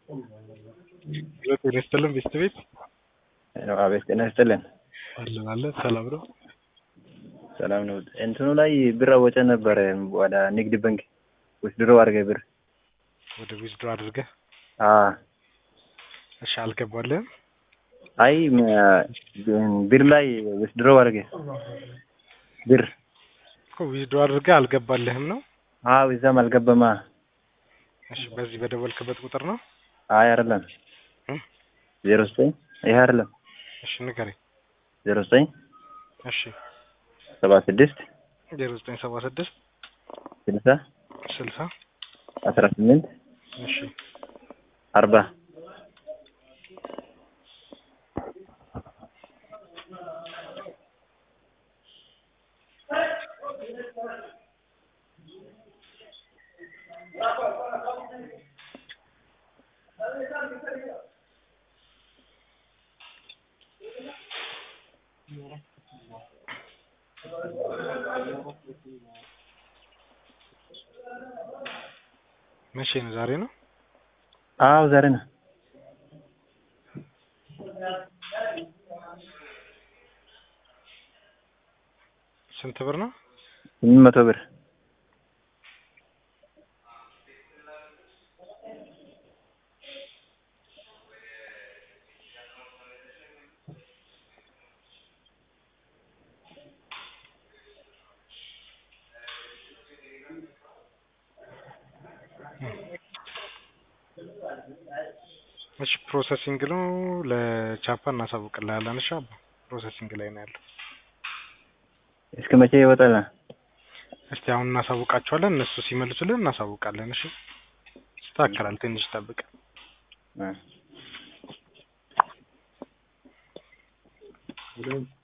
ጤና ይስጥልን ቤስት ቤት አቤት ጤና ይስጥልን። አለን አለን ሰላም ነው። ሰላም ነው። እንትኑ ላይ ብር አወጨ ነበረ ወደ ንግድ ባንክ ውስድሮ አድርገ ብር ወደ ዊዝድሮ አድርገህ አ እሺ፣ አልገባልህም? አይ ም- ብር ላይ ውስድሮ አድርገ ብር እኮ ዊዝድሮ አድርገህ አልገባልህም ነው። አዎ እዛም አልገባማ። እሺ፣ በዚህ በደወልክበት ቁጥር ነው። አይ አይደለም እ? ዜሮ ዘጠኝ ይሄ አይደለም እሺ፣ ንገረኝ። ዜሮ ዘጠኝ እሺ፣ ሰባ ስድስት ዜሮ ዘጠኝ ሰባ ስድስት ስልሳ ስልሳ አስራ ስምንት እሺ፣ አርባ መቼ ነው? ዛሬ ነው። አዎ ዛሬ ነው። ስንት ብር ነው? ስምንት መቶ ብር እሺ፣ ፕሮሰሲንግ ነው። ለቻፓ እናሳውቅልሃለን። እሺ፣ አባ ፕሮሰሲንግ ላይ ነው ያለው። እስከ መቼ ይወጣል? እስቲ አሁን እናሳውቃቸዋለን። እነሱ ሲመልሱልን እናሳውቃለን። እሺ፣ ይስተካከላል። ትንሽ ጠብቅ። አ